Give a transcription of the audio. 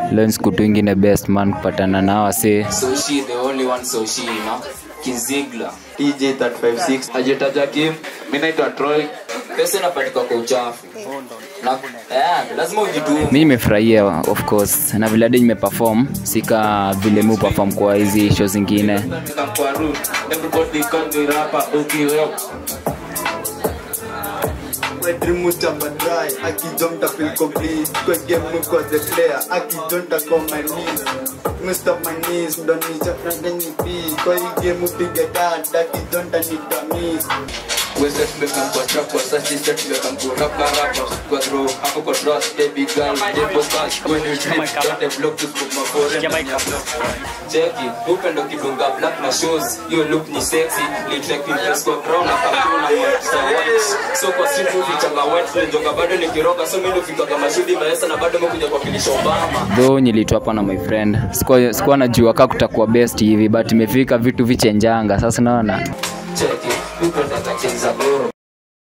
leo ni siku tu ingine best man kupatana nao wase So she the only one so she you know Kizigla TJ 356 ajetaja Kim. Mimi naitwa Troy. pesa inapatika kwa uchafu na eh, lazima ujitume mi nimefurahia of course na vile hadi nimeperform sika vile mi perform kwa hizi show zingine Kwa root. Everybody call me rapper OKO. My dream was to dry. Aki don't I feel complete. Cause game move cause the player. Aki don't I call my knees. Must stop my knees. Don't need to front any beat. Cause you game move big dad. Aki don't I need to miss. Wese tumekam kwa trap kwa sasa sisi tumekam kwa rap kwa rap kwa throw hapo kwa trust baby girl depo cash when you trip don't block to scoop my foreign Cheki, upendo kidunga black na shoes Yo look ni sexy, litrek impress kwa brown na kapuna so white So kwa street movie changa white friend Jonga bado nikiroga so mimi nafika kama shudi maesa na bado mekuja kwa kilisha Obama though nilitwa hapa na my friend sikuwa sikuwa najua kaa kutakuwa best hivi but imefika vitu vichenjanga sasa naona Cheki, upendo atachenza boro